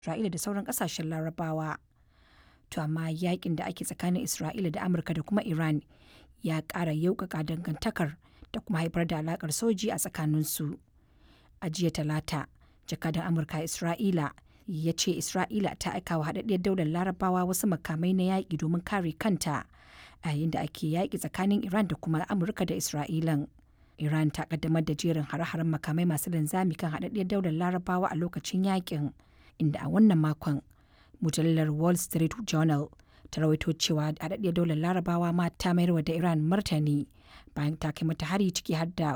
Isra'ila da sauran ƙasashen Larabawa. To amma yakin da ake tsakanin Isra'ila da Amurka da kuma Iran ya ƙara yauƙaƙa dangantakar da kuma haifar da alaƙar soji a tsakaninsu. A jiya Talata, jakadan Amurka a Isra'ila ya ce Isra'ila ta aika wa haɗaɗɗiyar daular Larabawa wasu makamai na yaƙi domin kare kanta a yayin da ake yaƙi tsakanin Iran da kuma Amurka da Isra'ilan. Iran ta kaddamar da jerin hare-haren makamai masu linzami kan haɗaɗɗiyar daular Larabawa a lokacin yaƙin, inda a wannan makon mujallar Wall Street Journal ta rawaito cewa haɗaɗɗiyar daular Larabawa ma ta mayarwa da Iran martani bayan ta kai mata hari ciki har da